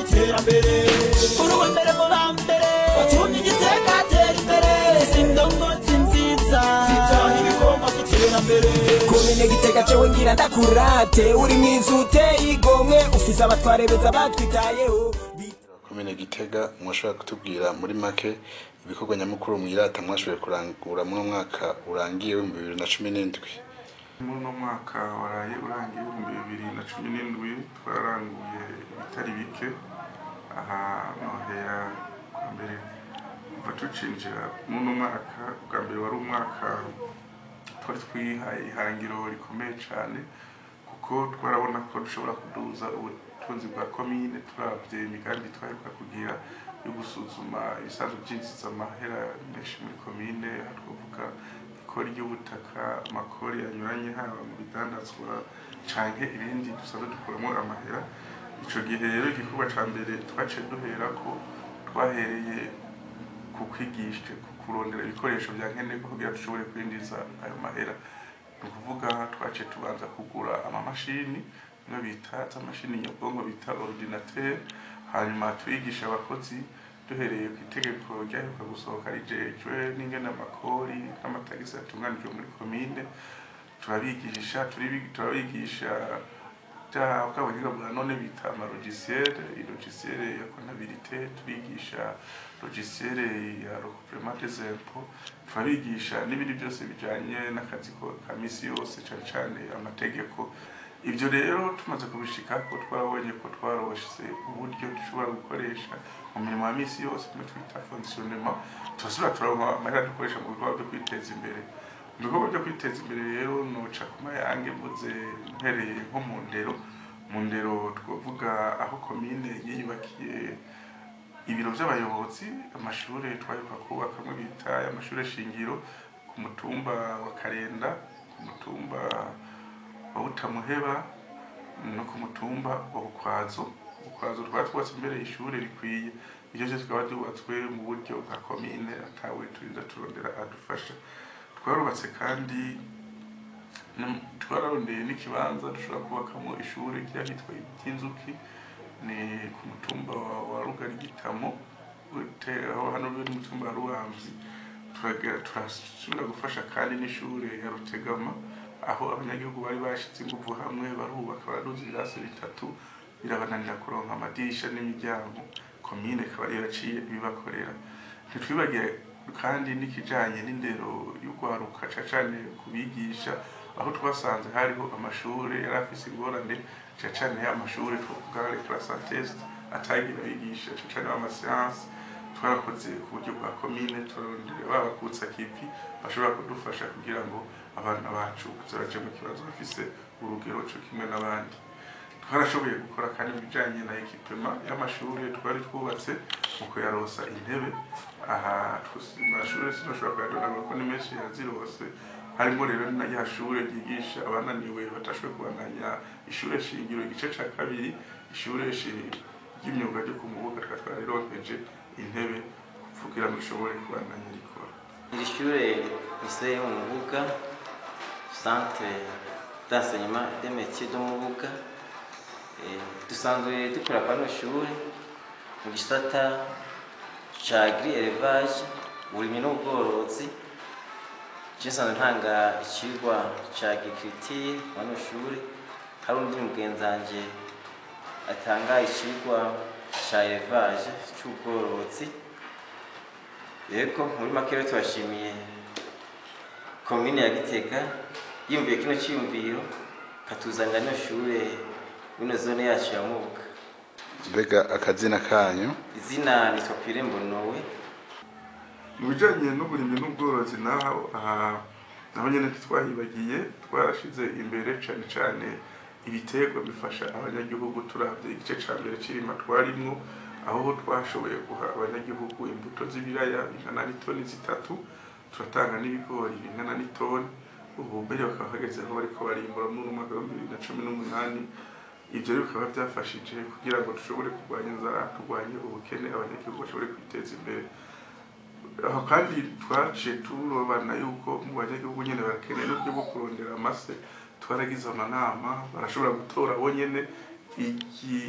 iterambere uri uwa mbere mu ba mbere watumye igiteka atera imbere izi ndongozi nziza zitaha ibikorwa by'iterambere komine gitega cewe ngira ndakurate uri mwiza uteye igomwe ufise abatware beza batwitayeho komine gitega mwashobora kutubwira muri make ibikorwa nyamukuru mwirata mwashoboye kurangura muri uno mwaka urangiye w'ibihumbi bibiri na cumi n'indwi muri uno mwaka waraye urangiye ibihumbi bibiri na cumi n'indwi twararanguye ibitari bike aha nohera bwa mbere kuva tucinjira muri uno mwaka bwa mbere wari umwaka twari twihaye ihangiro rikomeye cyane kuko twarabona ko dushobora kuduza ubutunzi bwa komine turavye imigambi twaheruka kugira yo gusuzuma ibisanzwe byinjiza amahera menshi muri komine aha twavuga ikori ry'ubutaka amakori anyuranye haba mu bidandazwa canke ibindi dusanzwe dukuramo amahera ico gihe rero igikorwa ca mbere twaciye duhera ko twahereye ku kwigisha ku kurondera ibikoresho bya nkenerwa kugira dushobore kwinjiza ayo mahera ni ukuvuga twaciye tubanza kugura amamashini imwe bita z'amashini nyabwonko bita ordinateur hanyuma twigisha abakozi duhereye ku itegeko ryaheruka gusohoka rijejwe n'ingene amakori n'amatagisi yatunganijwe muri komine turabigisha turibi- turabigisha bya bwa buhinga bwa none bita amalogisiere ilogisiere ya kontabilite turigisha logisiere ya recouvrement des impôts turabigisha n'ibindi byose bijanye n'akazi ko- ka misi yose cane cane amategeko ibyo rero tumaze kubishikako twarabonye ko twarose uburyo dushobora gukoresha mu mirimo ya misi yose kimwe twita fonctionnement turasubira turaronka amahera dukoresha mu bikorwa byo kwiteza imbere mu bikorwa byo kwiteza imbere rero noca ku mayange mvuze mpereye nko mu ndero mu ndero twavuga aho komine yiyubakiye ibiro by'abayobozi amashuri twaheruka kubakamwe bita amashuri shingiro ku mutumba wa karenda ku mutumba wa butamuheba no ku mutumba wa bukwazo bukwazo twaba twubatse imbere y'ishuri rikwiye ibyo byose tukaba byubatswe mu buryo bwa komine atawe turinda turondera adufasha twarubatse kandi n- twararondeye n'ikibanza dushobora kubakamo ishuri ryahitwa iby'inzuki ni ku mutumba wa- wa rugari gitamo gute- aho hano rero ni mutumba wa ruhamvyi Turagira- turasubira gufasha kandi n'ishure ya rutegama aho abanyagihugu bari bashize inguvu hamwe barubaka baraduza ibirasi bitatu birabananira kuronka amadirisha n'imiryango komine ikaba yari yaraciye ibibakorera ntitwibagiye kandi n'ikijanye n'indero y'urwaruka ca cane kubigisha aho twasanze hariho amashure yari afise ingorane ca cane ya mashure twovuga les classes test atagira abigisha ca cane b'amasiyansi twarakoze ku buryo bwa komine turarondera babakutsa kivi bashobora kudufasha kugira ngo abana bacu kuzoraje mu kibazo bafise urugero co kimwe n'abandi twarashoboye gukora kandi mu bijanye na ekipema y'amashure twari twubatse mu kuyarosa intebe aha twus- amashure sinoshobora kuyadonagura ko ni menshi yazirose harimo rero na rya shure ryigisha abananiwe batashoboye kubandanya ishure shingiro igice ca kabiri ishure shi- ry'imyuga ryo ku mubuga twari twarironkeje intebe kugira ngo rishobore kubandanya rikora iri shure riseye mu mubuga centre d'enseignement des métiers de mubuga Eh, dusanzwe dukora kwa rino shure mu gisata ca agri élevage uburimyi n'ubworozi je nsanzwe ntanga icigwa ca agriculture kwa rino shure hari undi mugenzi wanje atanga icigwa ca élevage c'ubworozi yego muri make rero tubashimiye komine ya gitega yiyumviye kino cyiyumviro katuzanira no shure wino zone yacu ya mubuga mbega akazina kanyu izina nitwa pire mbonowe mu bijanye n'uburimyi n'ubworozi naho aha naho nyene ntitwahibagiye twarashize imbere cane cane ibiterwa bifasha abanyagihugu turavye igice ca mbere c'irima twarimwo aho twashoboye guha abanyagihugu imbuto z'ibiraya bingana n'itoni zitatu turatanga n'ibigori bingana n'itoni ubu mbere bakaba bageze aho bariko barimbura muri uno mwaka w'ibihumbi bibiri na cumi n'umunani ivyo rero bikaba byafashije kugira ngo dushobore kurwanya inzara turwanye ubukene abanyagihugu bashobore kwiteza imbere aho kandi twaciye turobana yuko mu banyagihugu nyene barakeneye n'uburyo bwo kurondera amase twaragize amanama barashobora gutora bo nyene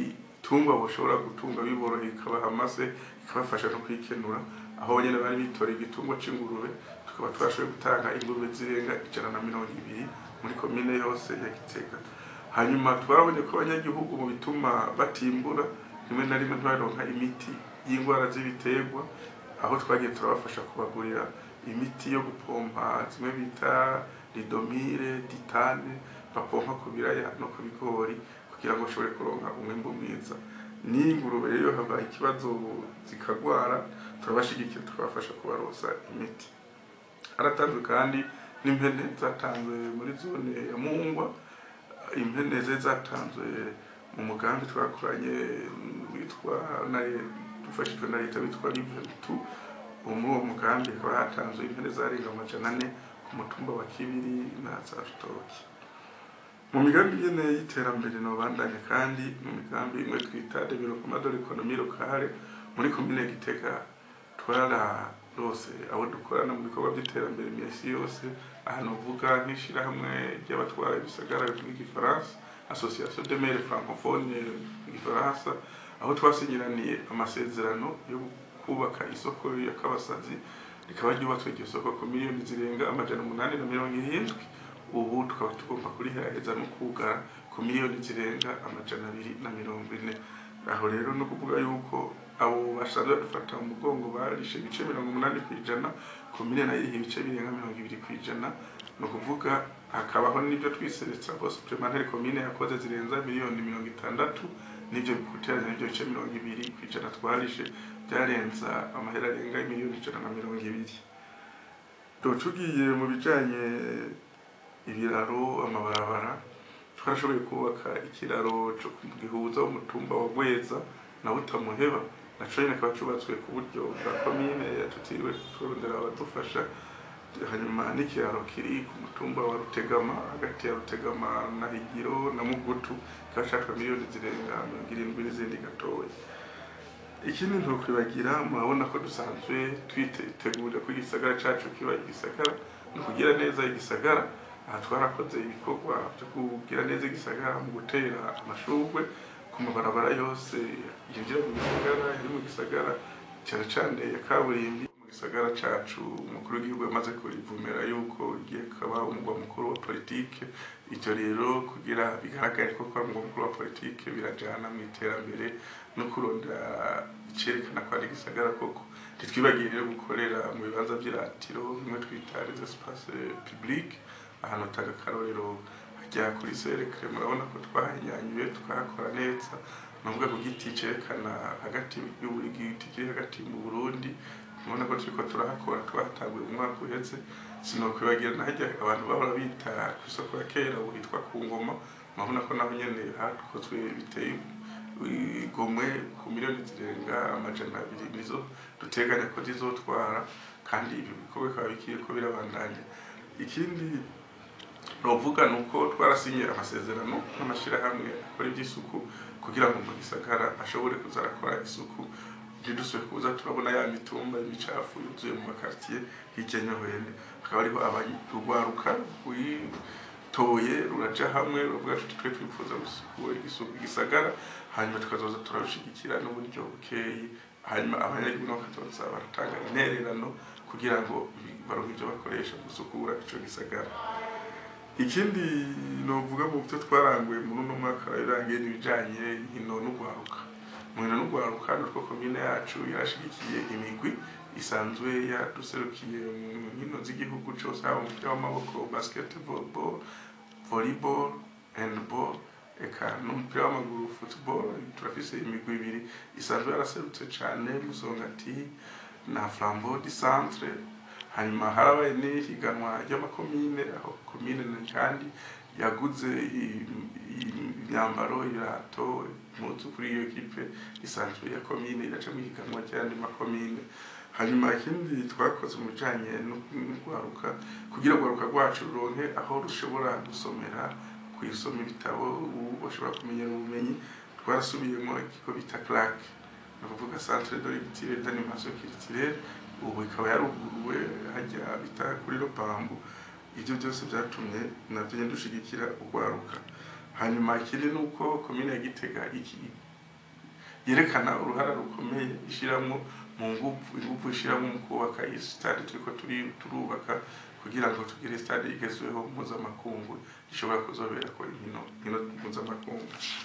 ibitungwa bashobora gutunga biboroheye ikabaha amase ikabafasha no kwikenura aho nyine bari bitoreye igitungwa c'ingurube tukaba twashoboye gutanga ingurube zirenga ijana na mirongo ibiri muri komine yose ya Gitega hanyuma twarabonye ko abanyagihugu mu bituma batimbura rimwe na rimwe ntibaronka imiti y'indwara z'ibiterwa aho twagiye turabafasha kubagurira imiti yo gupompa zimwe bita ridomire ditane bapompa ku biraya no ku bigori kugira ngo bashobore kuronka umwimbu mwiza n'ingurube rero habaye ikibazo zikagwara turabashigikira tukabafasha kubarosa imiti haratanzwe kandi n'impene zatanzwe muri zone ya Mungwa impene ze zatanzwe mu mugambi twakoranye witwa na dufashijwe na leta witwa Liventu muri uwo mugambi hakaba hatanzwe impene zarenga amajana ane ku mutumba wa Kibiri na za Rutoki mu migambi nyene y'iterambere nobandanya kandi mu migambi imwe twita development de l'économie locale muri komine Gitega twararose abo dukorana mu bikorwa by'iterambere imisi yose ahantu uvuga nk'ishirahamwe ry'abatwara ibisagara bivuga igifaransa association de maires francophones mu gifaransa aho twasinyiraniye amasezerano yo kubaka isoko ya Kabasazi rikaba ryubatswe iryo soko ku miliyoni zirenga amajana umunani na mirongo irindwi ubu tukaba tugomba kuriheraheza no kugara ku miliyoni zirenga amajana abiri na mirongo ine aho rero no kuvuga yuko abo basanzwe badufata mu mugongo barishe ibice mirongo umunani ku ijana komine nayo iriha ibice birenga mirongo ibiri ku ijana ni ukuvuga hakabaho n'ibyo twiseretsa bose supplementary komine yakoze zirenza miliyoni mirongo itandatu n'ibyo bikuteranya n'ibyo bice mirongo ibiri ku ijana twarishe byarenza amahera arenga miliyoni ijana na mirongo ibiri tugiye mu bijanye ibiraro amabarabara twarashoboye kubaka ikiraro cyo gihuza umutumba wa Gweza na Butamuheba naco nyene kaba cubatswe ku buryo bwa komine tutiriwe turondera abadufasha hanyuma n'ikiraro kiri ku mutumba wa Rutegama hagati ya Rutegama na Higiro na Mugutu kikaba catwa miliyoni zirenga mirongo irindwi n'izindi gatoya ikindi ntukwibagira murabona ko dusanzwe twitegurira ko igisagara cacu kiba igisagara no kugira neza igisagara aha twarakoze ibikorwa byo kugira neza igisagara mu gutera amashurwe ku mabarabara yose yinjira mu gisagara yari mu gisagara cyane cyane ya kaburimbi mu gisagara cacu umukuru w'igihugu yamaze kurivumera yuko igiye kuba umugwa mukuru wa politike ivyo rero kugira bigaragare ko kuba umugwa mukuru wa politike birajana mu iterambere no kurondera icerekana ko ari igisagara koko ntitwibagiye rero gukorera mu bibanza vy'iratiro bimwe twita les espaces publics ahantu utanga akarorero hajya kuri serekare murabona ko twahinyanyuye tukahakora neza nuvuga ku giti cerekana hagati y'uburi giti kiri hagati mu Burundi mubona ko turiko turahakora twahatanguye umwaka uheze sinokwibagira na harya abantu bahora bita ku isoko ya kera ubu hitwa ku ngoma murabona ko naho nyene hakozwe biteye igomwe ku miliyoni zirenga amajana abiri nizo duteganya ko zizotwara kandi ibi bikorwa bikaba bikwiye ko birabandanya ikindi novuga ni uko twarasinye amasezerano n'amashyirahamwe akora iby'isuku kugira ngo mu gisagara ashobore kuza arakora isuku ntidusubire kuza turabona ya mitumba y'imicafu yuzuye mu makartiye hirya no hino hakaba ariho urwaruka rwitoye ruraja hamwe ruvuga tuti twe twifuza gusukura igisagara hanyuma tukazoza turarushigikira n'uburyo bukeyi hanyuma abanyagihugu nabo bakazoza baratanga intererano kugira ngo baronke ibyo bakoresha mu gusukura ico gisagara ikindi novuga mu byo twaranguye muri uno mwaka birangiye n'ibijanye inkino n'ugwaruka mu nkino n'ugwaruka nutwo komine yacu yarashigikiye imigwi isanzwe yaduserukiye mu nkino z'igihugu cose haba umupira w'amaboko basketball volleyball handball eka n'umupira w'amaguru football turafise imigwi ibiri isanzwe yaraserutse cane musongati na flambeau du centre hanyuma harabaye n'ihiganwa ry'amakomine aho komine na kandi yaguze imyambaro ibirato impuzu kuri iyo kipe isanzwe ya komine iraca mu higanwa ry'ayandi makomine hanyuma ikindi twakoze mu bijanye n'urwaruka kugira urwaruka rwacu ruronke aho rushobora gusomera kwisoma ibitabo bashobora kumenyera ubumenyi twarasubiyemo ikigo bita claque ni ukuvuga centre de lecture d'animation culturelle ubu ikaba yaruguruwe hajya bita kuri Lopambu ibyo byose byatumye nabyo nyine dushigikira urwaruka hanyuma ikindi ni uko komine ya Gitega iki yerekana uruhara rukomeye ishyiramo mu nguvu inguvu ishyiramo mu kubaka iyi stade turiko turi- turubaka kugira ngo tugire stade igezweho mpuzamakungu ishobora kuzoberako inkino inkino mpuzamakungu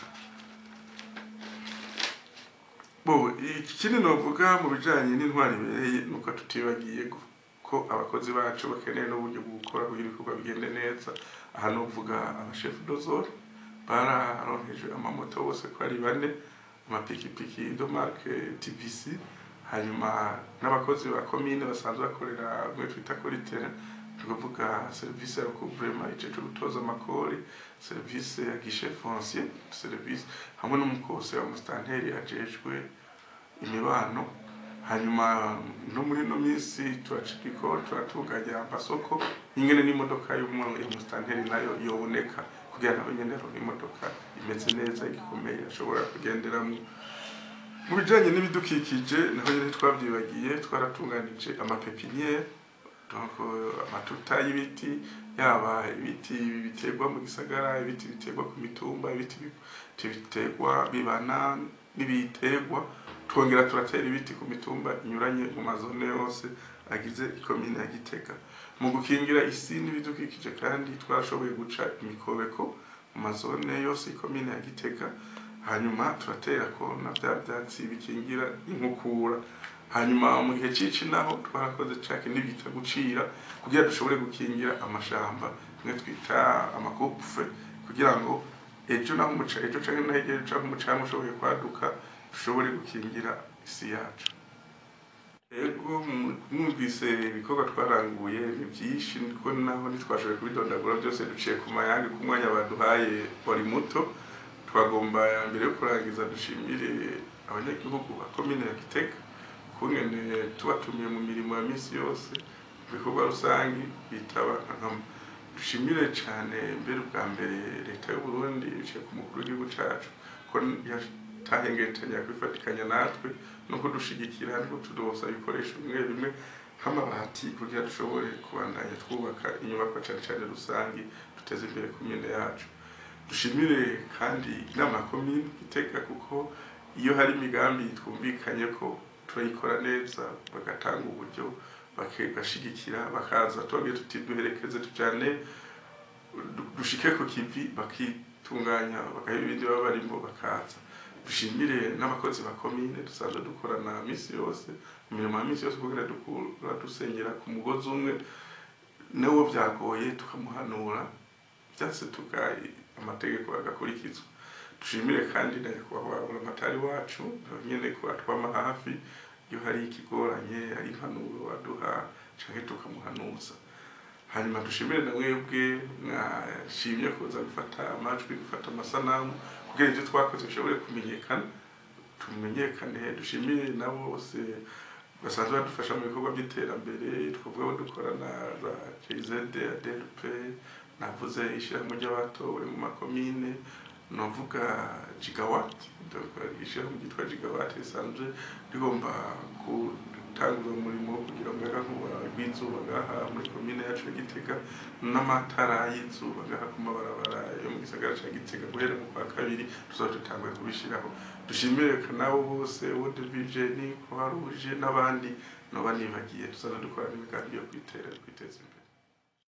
bo ikindi novuga mu bijanye n'intwari ibereye nuko tutibagiye gu- ko abakozi bacu bakeneye n'uburyo bwo gukora kugira ibikorwa bigende neza aha novuga abashefu dozore bararonkejwe amamoto bose ko ari bane amapikipiki domarke tvc hanyuma n'abakozi ba komine basanzwe bakorera mwe twita kuri tere tukavuga serivisi ya recouvrement iceje gutoza amakori serivisi ya guichet foncier serivisi hamwe n'umukose wa mustanteri ajejwe imibano hanyuma no muri ino minsi turacikiko turatunganya amasoko ingene n'imodoka y'umwe ya mustanteri nayo yoboneka kugira ngo nyene aronke imodoka imeze neza igikomeye ashobora kugenderamwo mu bijanye n'ibidukikije naho nyene twavyibagiye twaratunganije amapepiniere donc euh, amatuta y'ibiti yaba ibiti biterwa mu gisagara ibiti biterwa ku mitumba ibiti bi- biterwa bibana n'ibiterwa twongera turatera ibiti ku mitumba inyuranye mu mazone yose agize ikomine ya Gitega mu gukingira isi n'ibidukikije kandi twarashoboye guca imikobeko mu mazone yose ikomine ya Gitega hanyuma turatera ko na bya byatsi bikingira inkukura hanyuma mu gihe cici naho twarakoze cake n'ibita gucira kugira dushobore gukingira amashamba mwe twita amakufe kugira ngo ejo naho umuca ejo canke naho ejo canke umucanga ushoboye kwaduka dushobore gukingira isi yacu ego mu- mwumvise ibikorwa twaranguye ni byinshi niko naho ntitwashoboye kubidondagura byose duciye ku mayange ku mwanya baduhaye wari muto twagomba mbere yo kurangiza dushimire abanyagihugu ba komine ya Gitega kungene tubatumiye mu mirimo ya misi yose mu bikorwa rusange bitaba nkama dushimire cyane mbere bwa mbere leta y'u Burundi iciye ku mukuru w'igihugu cacu ko yatahengetanya kwifatikanya natwe no kudushigikira no kutudosa ibikoresho bimwe bimwe nk'amabati kugira dushobore kubandanya twubaka inyubako cyane cyane rusange duteze imbere komine yacu dushimire kandi inama ya komine iteka kuko iyo hari imigambi twumvikanye ko turayikora neza bagatanga uburyo bagashigikira bakaza tubabwira tuti duherekeze tujyane du- dushike ku kivi bakitunganya bagaha ibindi baba barimo bakaza dushimire n'abakozi ba komine dusanzwe dukorana misi yose mu mirimo ya misi yose kugira dukura dusengera ku mugozi umwe n'uwo byagoye tukamuhanura byase tugaye amategeko agakurikizwa dushimire kandi na nyakubahwa buramatari wacu nawe nyene ko atwama hafi iyo hari ikigoranye hari impanuro aduha canke tukamuhanuza hanyuma dushimire na mwebwe mwashimye kuza gufata amajwi gufata amasanamu kugira ivyo twakoze bishobore kumenyekana tumenyekane dushimire na bose basanzwe badufasha mu bikorwa by'iterambere twavuga abo dukorana za JZ ADLP navuze ishyirahamwe ry'abatowe mu makomine navuga gigawatt donc ishyirahamwe ryitwa gigawatt risanzwe rigomba gutangura umurimo wo kugira umuyagankuba rw'izuba ngaha muri komine yacu ya Gitega n'amatara y'izuba ngaha ku mabarabara yo mu gisagara ca Gitega guhera mu kwa kabiri tuzaba dutanguye kubishiraho dushimire nabo bose World Vision Croix Rouge n'abandi noba nibagiye tuzaba dukora n'imigambi yo kwitera kwiteza imbere